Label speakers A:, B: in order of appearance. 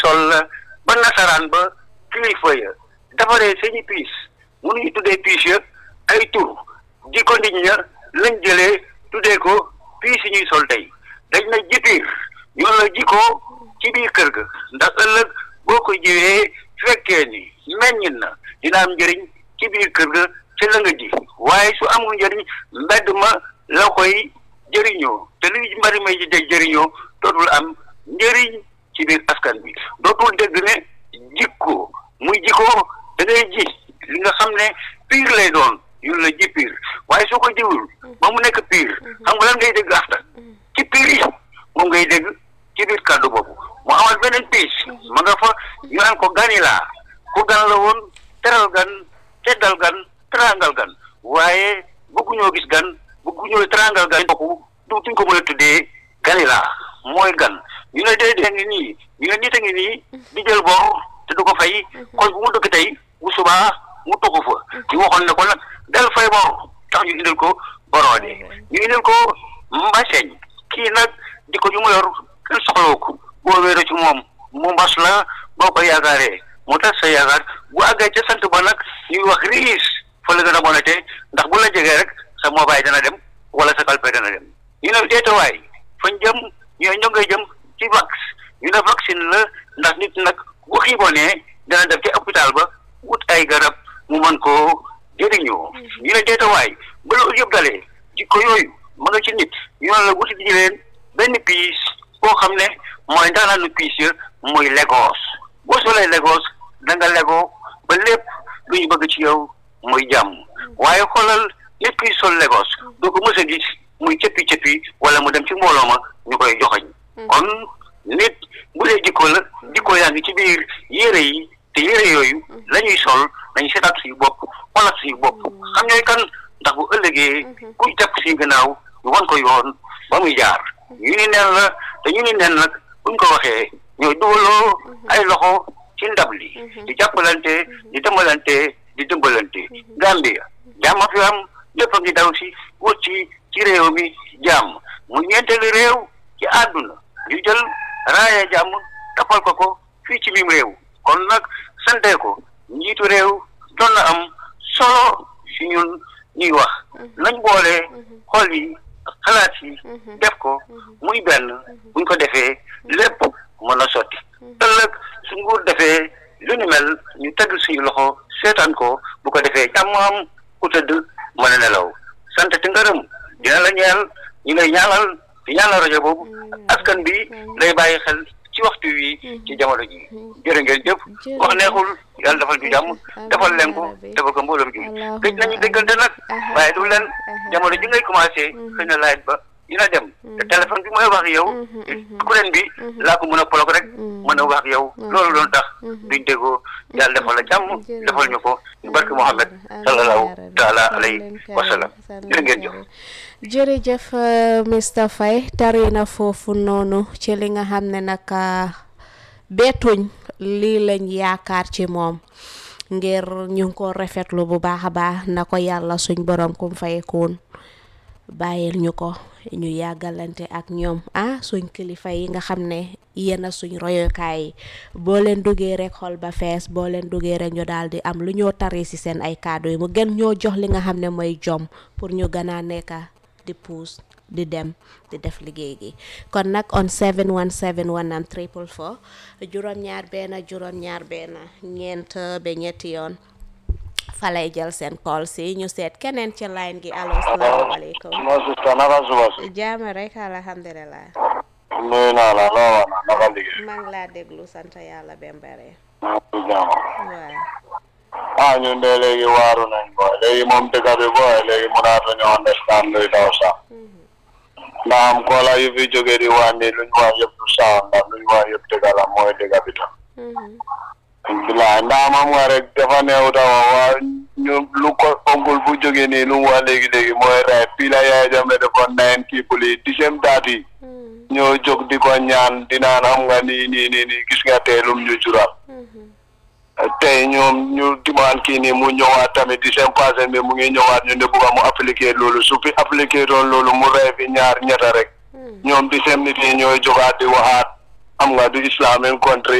A: toll la ba nasaraan ba kilifa ya defaree seeni piis mënuñu tuddee piis ya ay tur ji ko nit ña lañ jëlee tuddee ko piis yi ñuy sol tey dañ na jipiir ñoo la ji ko ci biir kër ga ndax ëllëg boo ko jiwee fekkee ni meññ na dina am njëriñ ci biir kër ga ca la nga ji waaye su amul njëriñ mbedd ma la koy jëriñoo te li mbari may ji jëriñoo dootul am njëriñ ci biir askan bi dootul dégg ne jikko muy jikko da ngay ji li nga xam ne piir lay doon ñun la ji piir waaye soo ko jiwul ba mu nekk piir xam nga lan ngay dégg afta ci piir yi moom ngay dégg ci biir kàddu boobu mu amal beneen piis ma nga fa ñu naan ko ganilaa ku gan la woon teral gan teddal gan terangal gan waaye bëgguñoo gis gan bëgguñoo terangal gan kooku duutuñ ko mën a tuddee ganilaa mooy gan ñu ne déedéet ngi nii ñu ne nit a ngi nii di jël bor te du ko fay kon bu mu dëkk tey bu subaa mu tuxu fa ñu waxoon ne ko nag del fay bor tax ñu indil ko boroode ñu indil ko mbaseñ kii nag di ko ñu mu yor kenn soxlawu ko boo wéeroo ci moom mu mbas la boo ko yaakaaree mu tas sa yaakaar bu àggee ca sant ba nag ñuy wax riis fa la gën a bonate ndax bu la jegee rek sa mobile dana dem wala sa kalpe dana dem ñu ne deetawaay fañ jëm ñooy ñoo ngay jëm ci vax ñu ne vaccine la ndax nit nag bu xiibonee dana def ci hôpital ba wut ay garab mu mën koo jëriñoo ñu ne deetawaay ba loolu yëpp dalee jikko yooyu ma nga ci nit ñu ne la wuti ji leen benn piis boo xam ne mooy ndaanaanu piis ya mooy Lagos boo solee Lagos da nga legoo ba lépp lu ñu bëgg ci yow mooy jàmm waaye xoolal nit kuy sol Lagos doo ko mës a gis muy cëppi cëppi wala mu dem ci mbooloo ma ñu koy joxoñ kon nit bu dee jikko la jikko yaa ngi ci biir yére yi te yére yooyu la ñuy sol nañu seetaat suñu bopp xoolaat suñu bopp xam ñooy kan ndax bu ëllëgee kuy jàpp suñu gannaaw ñu wan ko yoon ba muy jaar ñu ni neen la te ñu ni neen nag buñ ko waxee ñooy dugaloo ay loxo ci ndab li di jàppalante di dembalante di dimbalante Gambia jàmm fi am lépp a ngi daw si wut ci ci réew mi jàmm mu ñeenteelu réew ci àdduna ñu jël raaya jàmm tapal ko ko fii ci biim réew kon nag sante ko njiitu réew doon na am solo si ñun ñuy wax nañ boole xol yi xalaat yi def ko muy benn buñ ko defee lépp mën a sotti ëllëg su nguur defee lu ni mel ñu teg suñu loxo seetaan ko bu ko defee jàmm am ku tëdd mën a nelaw sant te ngërëm dina la ñeel ñu lay ñaanal di ñaanal rajo boobu askan bi lay bàyyi xel ci waxtu wi ci jamono ji jërë ngeen jëf wax neexul yàlla defal ñu jàmm defal leen ko defal ko mbooloo ji gëj nañu déggante nag waaye du leen jamono ji ngay commencé xëy na laaj ba dina dem te téléphone bi mooy wax ak yow kuréel bi laa ko mën a polog rek mën a wax ak yow loolu doon tax duñ déggoo yàlla defal la jàmm defal ñu ko ñu barke Muhammad sallallahu taala alayhi wa sallam jërë ngeen jëf
B: jërëjëf Mr Faye tari na foofu noonu ci li nga xam ne nag beetuñ lii lañ yaakaar ci moom ngir ñu ngi ko rafetlu bu baax a baax na ko yàlla suñ borom kum fayekoon bàyyil ñu ko ñu yàggalante ak ñoom ah suñ kilifa yi nga xam ne yéen a suñ royokaay yi boo leen duggee rek xol ba fees boo leen duggee rek ñu daal di am lu ñoo tari si seen ay kàddu yi mu gën ñoo jox li nga xam ne mooy jom pour ñu gën a nekk di puus di dem di def liggéey gi kon nag on 717 wanam triple four juróom-ñaar benn juróom-ñaar benn ñeent ba ñetti yoon fa lay jël seen call si ñu seet keneen ci line gi allo salaamaaleykum
C: moo sista naka suba si
B: jaama rek alhamdulilah
C: nuyu naa la loo wax na naka liggéey
B: maa ngi laa déglu sant yàlla bembare
C: maa ngi jàmm
B: waaw
C: ah ñun de léegi waaru nañ booy léegi moom dëkk bi booy léegi mënaatu ñu understand luy daw sax ndax am koola yu fi jógee di wàññi luñ wax yëpp du sax ndax luñ wax yëpp dëgg la mooy dëgg bi tam bilaay ndax mam nga rek dafa neew tawa waa ñu lu ko onkul bu jógee nii lu mu wax léegi-léegi mooy rey fii la yaay jame defoon nine people yi dixième date yi ñoo jóg di ko ñaan di naan xam nga nii nii nii nii gis nga tey lum ñu jural tey ñoom ñu dimaan kii nii mu ñëwaat tamit di seen passé bi mu ngi ñëwaat ñu ne bugga mu appliqué loolu su fi appliqué doon loolu mu rey fi ñaar ñetta rek ñoom di seen nit yi ñooy jógaat di waxaat xam nga du islamic country